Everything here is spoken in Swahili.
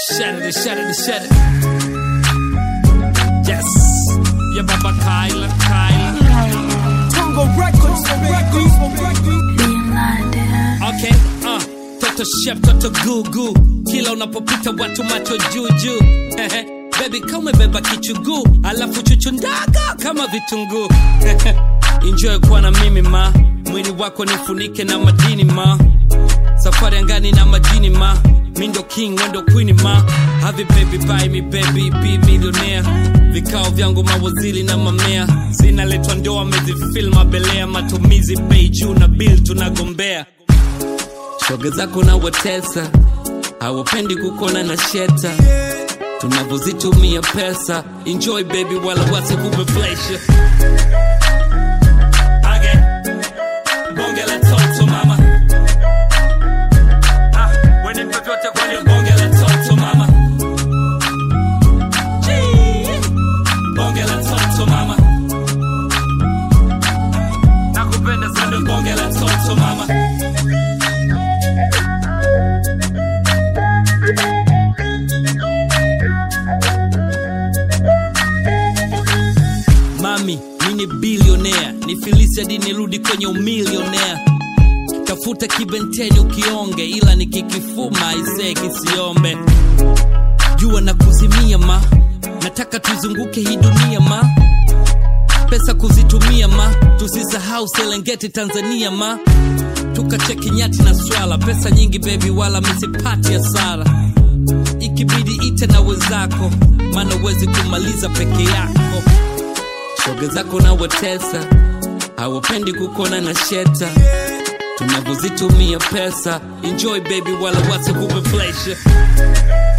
Shut it, shut it, shut it. Yes. Yeah, Baba Kyla, Kyla. Congo Records, Records, Records. Okay, uh. Toto chef, toto gugu. Kila unapopita watu macho juu juu. Baby kama umebeba kichuguu, alafu chuchu ndaga kama vitunguu. Enjoy kuwa na mimi ma, mwili wako nifunike na madini ma. Safari angani na majini ma, mi ndo king wendo queen ma. Have it baby buy me baby be millionaire. Vikao vyangu mawaziri na mamea, zinaletwa ndoa amezifil mabelea, matumizi bei juu na bill tunagombea. Shoga zako na watesa, hawapendi kukona na sheta tunavyozitumia pesa. Enjoy baby, wala wasikupe pressure. Okay. Bonge la toto mama. Ah, wene vyovyote kwenye bonge la toto mama. Gee. Bonge la toto mama. Nakupenda sana bonge la toto mama. Mami, mi ni bilionea, ni filisi hadi nirudi kwenye umilionea. Tafuta kibenteni ukionge, ila nikikifuma isee kisiombe. Jua na kuzimia ma, nataka tuzunguke hii dunia ma. Pesa kuzitumia ma, tusisahau Serengeti Tanzania ma. Tukacheki nyati na swala, pesa nyingi baby, wala misipati hasara. Ikibidi ite na wenzako, maana uwezi kumaliza peke yako shoga zako na watesa, hawapendi kukona na sheta, tunavyozitumia pesa. Enjoy baby, wala wasikupe pressure.